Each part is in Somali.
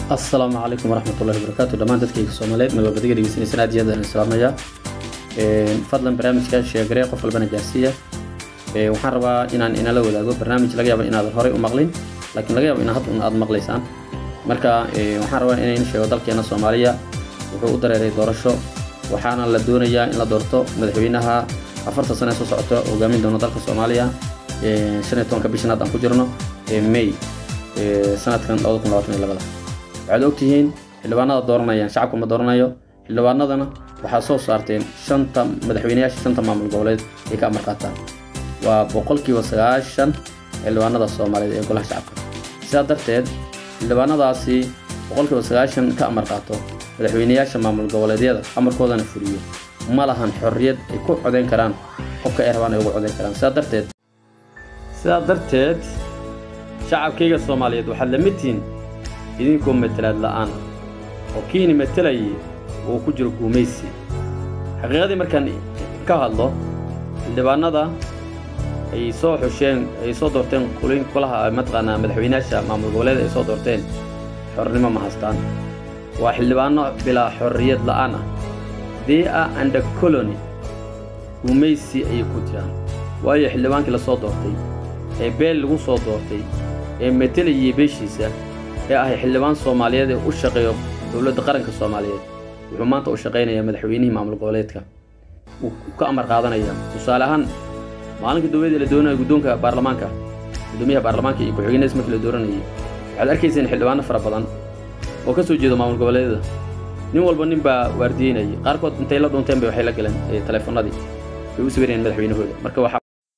asalaamu calaykum waraxmatullahi wabarakaatu dhammaan dadkayga soomaaliyeed meel walbadiga dhegeysanaysan aad iyo aad aan islaamaya fadlan barnaamijka sheegaree qof walbana gaarsiiya waxaan rabaa inaan inala wadaago barnaamij laga yaabo inaadan horey u maqlin laakiin laga yaabo in hadda un aad maqlaysaan marka waxaan rabaa inayn sheego dalkeena soomaaliya wuxuu u dareeray doorasho waxaana la doonayaa in la doorto madaxweynaha afarta sane soo socota hogaamin doono dalka soomaaliya shan iyo tobanka bishan hadda aan ku jirno may sanadkan labada kun labaatan iyo labada waxaad ogtihiin xildhibaanada dooranayaan shacabka ma dooranayo xildhibaanadana waxaa soo saarteen shanta madaxweyneyaasha shanta maamul goboleed ay ka amar qaataan waa boqolkiiba sagaashan xildhibaanada soomaaliyeed ee golaha shacabka sidaa darteed xildhibaanadaasi boqolkiiba sagaashan ka amar qaato madaxweyneyaasha maamul goboleedyada amarkoodana fuliyo ma lahan xorriyad ay ku codayn karaan qofka ay rabaan ay ugu codayn karaan sidaa darteed sidaa darteed shacabkayga soomaaliyeed waxaad la mid tihiin idinkoo matelaad la'aan oo kiini matelayay uu ku jiro guumaysi xaqiiqadii markaan ka hadlo xildhibaanada ay soo xusheen ay soo doorteen qulin kulaha mataqaanaa madaxweynayaasha maamul goboleed ay soo doorteen xornimo ma haystaan waa xildhibaano bilaa xorriyad la'aan ah they are under colony guumaysi ayay ku jiraan waayo xildhibaankii la soo doortay ee beel lagu soo doortay ee matelayay beeshiisa ee ahay xildhibaan soomaaliyeed ee u shaqeeyo dowladda qaranka soomaaliyeed wuxuu maanta u shaqaynayaa madaxweynihii maamul goboleedka wuu ka amar qaadanaya tusaale ahaan maalinka dowladda la doonaya guddoonka baarlamaanka guddoomiyaha baarlamaanka iyo ku-xigeenadiis markii la dooranayay waxaad arkayseen xildhibaano fara badan oo ka soo jeeda maamul goboleedyada nin walba nin baa waardiyeynayay qaarkood intay la dhunteen bay waxay la galeen taleefanadii bay u sawirayeen madaxweynahooda marka waxaa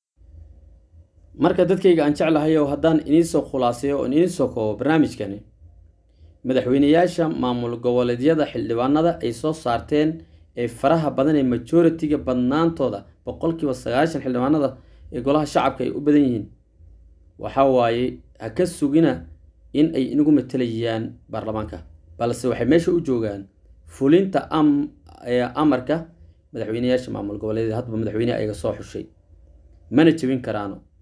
marka dadkayga aan jeclahay oo haddaan iniinsoo khulaaseeyo oon iniinsoo koobo barnaamijkani madaxweyneyaasha maamul goboleedyada xildhibaanada ay soo saarteen ee faraha badan ee majoritiga badnaantooda boqolkiiba sagaashan xildhibaanada ee golaha shacabka ay u badan yihiin waxaa waaye ha ka sugina in ay inagu matelayaan baarlamaanka balse waxay meesha u joogaan fulinta amarka madaxweyneyaasha maamul goboleedyada hadba madaxweyneha ayaga soo xushay mana jebin karaano